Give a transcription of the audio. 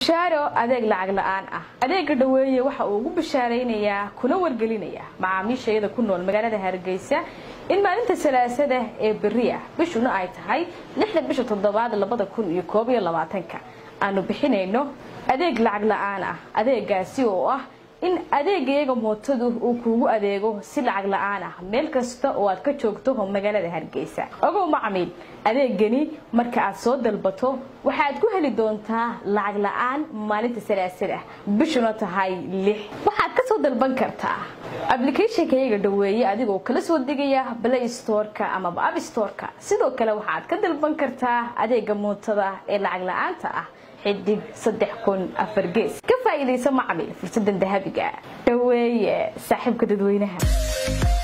bishaaro adeeg lacag la-aan ah adeega dhaweeye waxa uu ugu bishaaraynayaa kuna wargelinaya macaamiisha iyada ku nool magaalada hargeysa in maalinta salaasada ee beri ah bishuna ay tahay lixda bisha toddobaad labada kun iyo koob iyo labaatanka aanu bixinayno adeeg lacag la-aan ah adeegaasi oo ah in adeegayaga mootadu uu kuugu adeego si lacag la-aan ah meel kasta oo aad ka joogto magaalada hargeysa ogow macmiil adeegani marka aad soo dalbato waxaad ku heli doontaa lacag la-aan maalinta salaasada bishuna tahay lix waxaad ka soo dalban kartaa ablicathonkayaga dhaweeye adigoo kala soo degaya play storeka amaba app storeka sidoo kale waxaad ka dalban kartaa adeega mootada ee lacag la-aanta ah xidig saddex kun afar gees ka faa'iidaysa macmil fursadan dahabiga dhaweeye saaxiibka dadweynaha